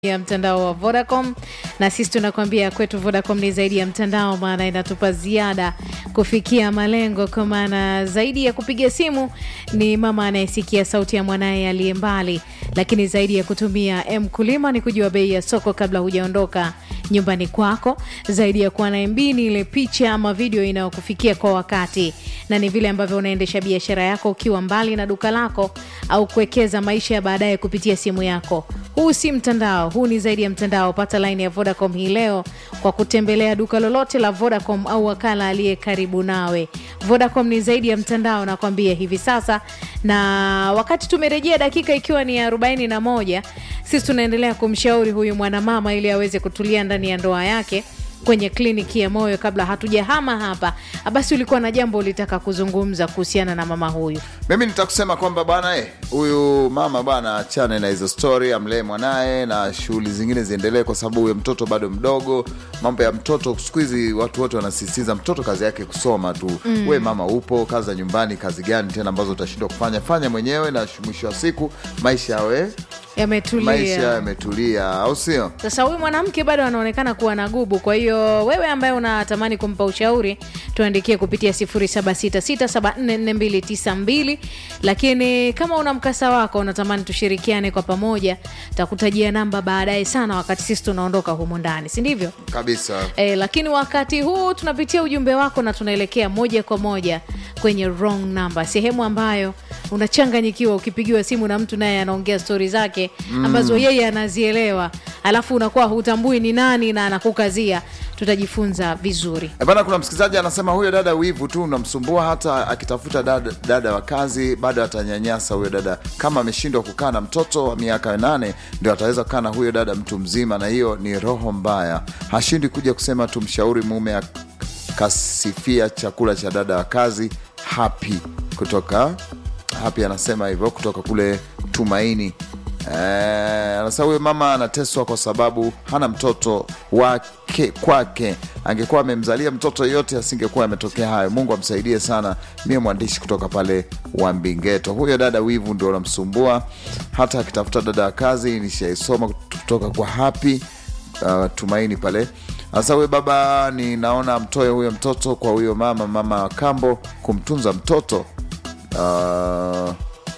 ya mtandao wa Vodacom na sisi tunakwambia kwetu Vodacom ni zaidi ya mtandao, maana inatupa ziada kufikia malengo, kwa maana zaidi ya kupiga simu ni mama anayesikia sauti ya mwanaye aliye mbali, lakini zaidi ya kutumia mkulima ni kujua bei ya soko kabla hujaondoka nyumbani kwako, zaidi ya kuwa na MB ni ile picha ama video inayokufikia kwa wakati, na ni vile ambavyo unaendesha biashara yako ukiwa mbali na duka lako au kuwekeza maisha ya baadaye kupitia simu yako. Huu si mtandao, huu ni zaidi ya mtandao. Pata laini ya Vodacom hii leo kwa kutembelea duka lolote la Vodacom au wakala aliye karibu nawe. Vodacom ni zaidi ya mtandao, nakwambia hivi sasa. Na wakati tumerejea dakika ikiwa ni arobaini na moja, sisi tunaendelea kumshauri huyu mwanamama ili aweze kutulia ndani ya ndoa yake kwenye kliniki ya moyo. Kabla hatujahama hapa, basi ulikuwa na jambo ulitaka kuzungumza kuhusiana na mama huyu. Mimi nitakusema kwamba bwana eh, huyu mama bwana achane na hizo story, amlee mwanaye na shughuli zingine ziendelee, kwa sababu huyo mtoto bado mdogo. Mambo ya mtoto siku hizi watu wote wanasisitiza mtoto kazi yake kusoma tu. Mm. We mama upo kazi za nyumbani, kazi gani tena ambazo utashindwa kufanya? Fanya mwenyewe, na mwisho wa siku maisha yawe maisha Yametulia. yametulia, au sio? Sasa huyu mwanamke bado anaonekana kuwa na gubu. Kwa hiyo wewe ambaye unatamani kumpa ushauri, tuandikie kupitia 0766744292. Lakini kama una mkasa wako unatamani tushirikiane kwa pamoja, takutajia namba baadaye sana, wakati sisi tunaondoka humu ndani, si ndivyo? Kabisa. E, lakini wakati huu tunapitia ujumbe wako na tunaelekea moja kwa moja kwenye wrong number, sehemu ambayo unachanganyikiwa ukipigiwa simu na mtu naye anaongea stori zake ambazo yeye anazielewa, alafu unakuwa hutambui ni nani na anakukazia. Tutajifunza vizuri. E bana, kuna msikilizaji anasema huyo dada wivu tu unamsumbua, hata akitafuta dada, dada wa kazi bado atanyanyasa huyo dada. Kama ameshindwa kukaa na mtoto wa miaka nane, ndio ataweza kukaa na huyo dada mtu mzima, na hiyo ni roho mbaya. Hashindi kuja kusema tumshauri mume akasifia chakula cha dada wa kazi. Happy kutoka Happy anasema hivyo kutoka kule Tumaini. Eh, anasema huyo mama anateswa kwa sababu hana mtoto wake kwake. Angekuwa amemzalia mtoto yote asingekuwa ametokea hayo. Mungu amsaidie sana. Mie mwandishi kutoka pale Wambingeto. Huyo dada wivu ndio unamsumbua, hata akitafuta dada wa kazi. Nishaisoma kutoka kwa Happy uh, Tumaini pale. Sasa huyo baba, ninaona mtoe huyo mtoto kwa huyo mama, mama wa kambo kumtunza mtoto uh,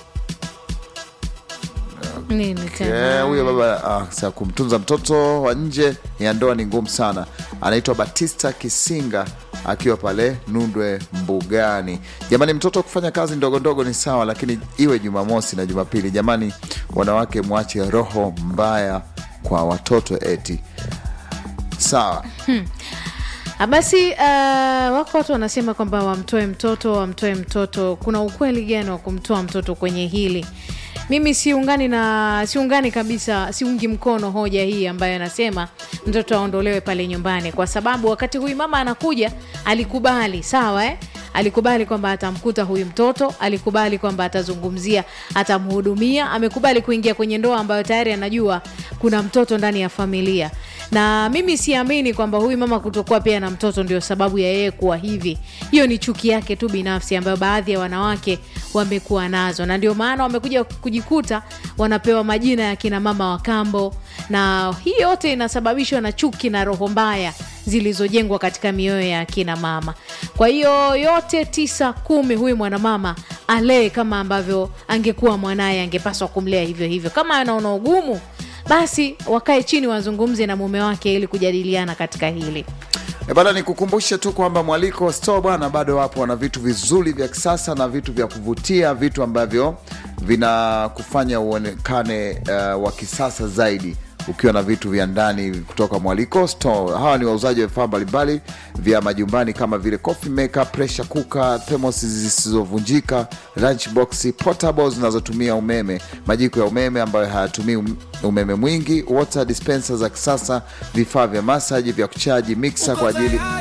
Nini Eh, tena? huyo baba ah, sa kumtunza mtoto wa nje ya ndoa ni ngumu sana. Anaitwa Batista Kisinga akiwa pale Nundwe Mbugani. Jamani, mtoto kufanya kazi ndogo ndogo ni sawa, lakini iwe Jumamosi na Jumapili. Jamani, wanawake mwache roho mbaya kwa watoto eti. Sawa. Ah, Basi uh, wako watu wanasema kwamba wamtoe mtoto, wamtoe mtoto. Kuna ukweli gani wa kumtoa mtoto kwenye hili? Mimi siungani na siungani kabisa, siungi mkono hoja hii ambayo anasema mtoto aondolewe pale nyumbani, kwa sababu wakati huyu mama anakuja alikubali, sawa eh? Alikubali kwamba atamkuta huyu mtoto, alikubali kwamba atazungumzia, atamhudumia, amekubali kuingia kwenye ndoa ambayo tayari anajua kuna mtoto ndani ya familia na mimi siamini kwamba huyu mama kutokuwa pia na mtoto ndio sababu ya yeye kuwa hivi. Hiyo ni chuki yake tu binafsi ambayo baadhi ya wanawake wamekuwa nazo, na ndio maana wamekuja kujikuta wanapewa majina ya kina mama wa kambo, na hii yote inasababishwa na chuki na roho mbaya zilizojengwa katika mioyo ya akina mama. Kwa hiyo yote tisa kumi, huyu mwanamama alee kama ambavyo angekuwa mwanaye, angepaswa kumlea hivyo hivyo. Kama anaona ugumu basi wakae chini wazungumze na mume wake ili kujadiliana katika hili. E bana, nikukumbushe tu kwamba Mwaliko Store bwana bado wapo, wana vitu vizuri vya kisasa na vitu vya kuvutia, vitu ambavyo vinakufanya uonekane uh, wa kisasa zaidi ukiwa na vitu vya ndani kutoka Mwaliko Store. Hawa ni wauzaji wa vifaa mbalimbali vya majumbani kama vile coffee maker, pressure cooker, thermos zisizovunjika, lunch box, portables zinazotumia umeme, majiko ya umeme ambayo hayatumii um- umeme mwingi, water dispenser za kisasa, vifaa vya masaji vya kuchaji, mixer kwa ajili